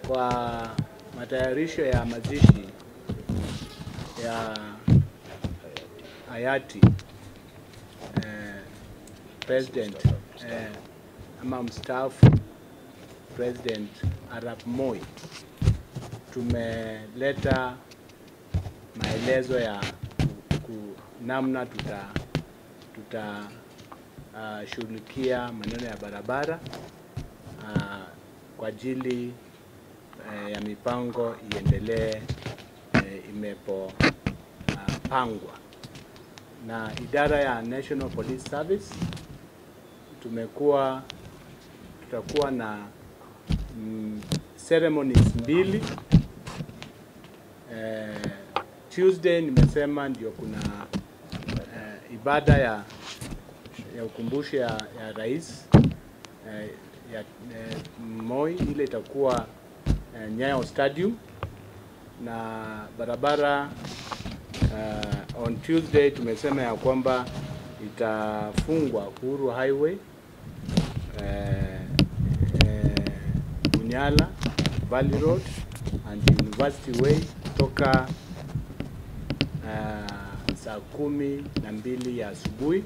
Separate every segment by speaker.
Speaker 1: kwa matayarisho ya mazishi ya hayati eh, president eh, ama mstaafu President Arap Moi, tumeleta maelezo ya ku- ku- namna tuta tuta uh, shughulikia maneno ya barabara uh, kwa ajili uh, ya mipango iendelee uh, imepopangwa na idara ya National Police Service. Tumekuwa tutakuwa na mm, ceremonies mbili eh, Tuesday nimesema ndio kuna eh, ibada ya ya ukumbusho ya, ya rais eh, ya eh, Moi, ile itakuwa eh, Nyayo Stadium na barabara uh, on Tuesday tumesema ya kwamba itafungwa Uhuru Highway eh, eh, Bunyala Valley Road and University Way kutoka uh, saa kumi na mbili ya asubuhi.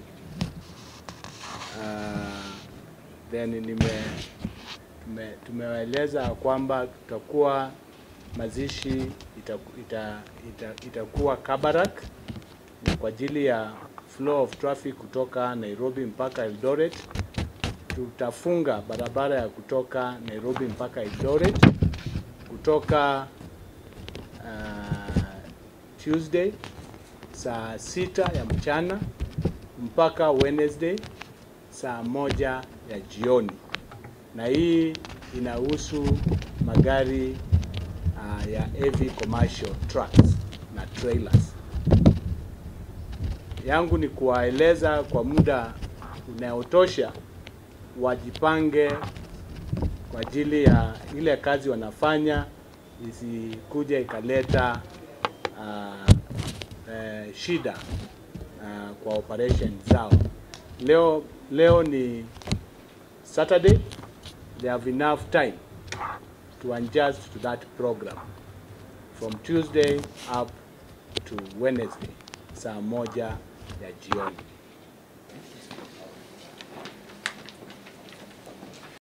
Speaker 1: Uh, then nime tume, tumewaeleza kwamba tutakuwa mazishi itaku- ita, ita, itakuwa Kabarak na kwa ajili ya flow of traffic kutoka Nairobi mpaka Eldoret tutafunga barabara ya kutoka Nairobi mpaka Eldoret kutoka uh, Tuesday saa sita ya mchana mpaka Wednesday saa moja ya jioni, na hii inahusu magari uh, ya heavy commercial trucks na trailers. Yangu ni kuwaeleza kwa muda unaotosha wajipange kwa ajili ya ile kazi wanafanya isikuja ikaleta uh, eh, shida uh, kwa operation zao. Leo leo ni Saturday, they have enough time to adjust to that program from Tuesday up to Wednesday saa moja ya jioni.